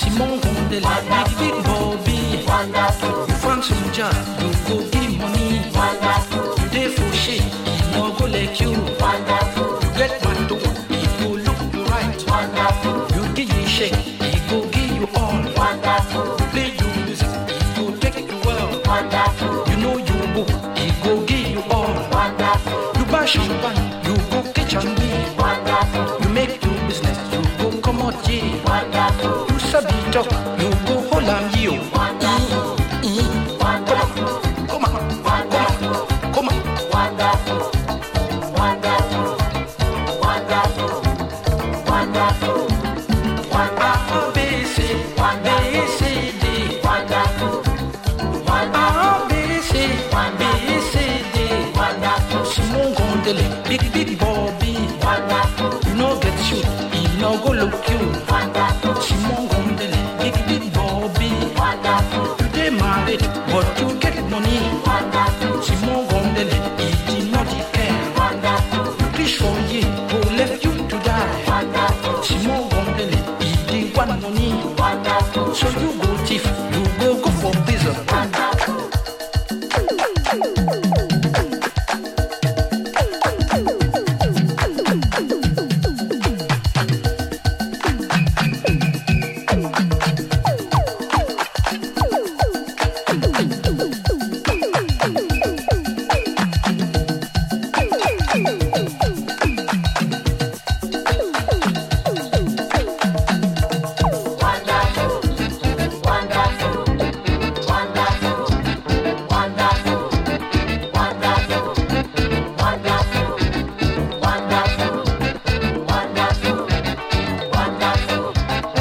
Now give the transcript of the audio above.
Simon Gondele, big big Bobby. Wonderful, You find some job, you go give money. wonderful, You dey for shit, he no go like you. wonderful, You get my door, he go look you right. wonderful, You give you shake, he go give you all. wonderful, Play you music, he go take you well. wonderful, You know you go, he go give you all. wonderful, You buy champagne, you go catch and be. wonderful, You make your business, you go come out yeah. wonderful, You sabi talk, you go hold am you. wonderful, wonderful, Come on, wonderful, come on. wonderful, wonderful, wonderful, wonderful, wonderful, A B C, B C D. wonderful, wonderful, A B C, B C D. wonderful, Simon Gondele, big big Bobby. wonderful, You no get shoot, he no go look you. wonderful, Simon Gondele, big big Bobby. wonderful, You dey married, but you get money. wonderful, Simon Gondele, he did not care. wonderful, Preach for ye, who left you to die. wonderful, Simon Gondele, he did want money. wonderful, So you go thief,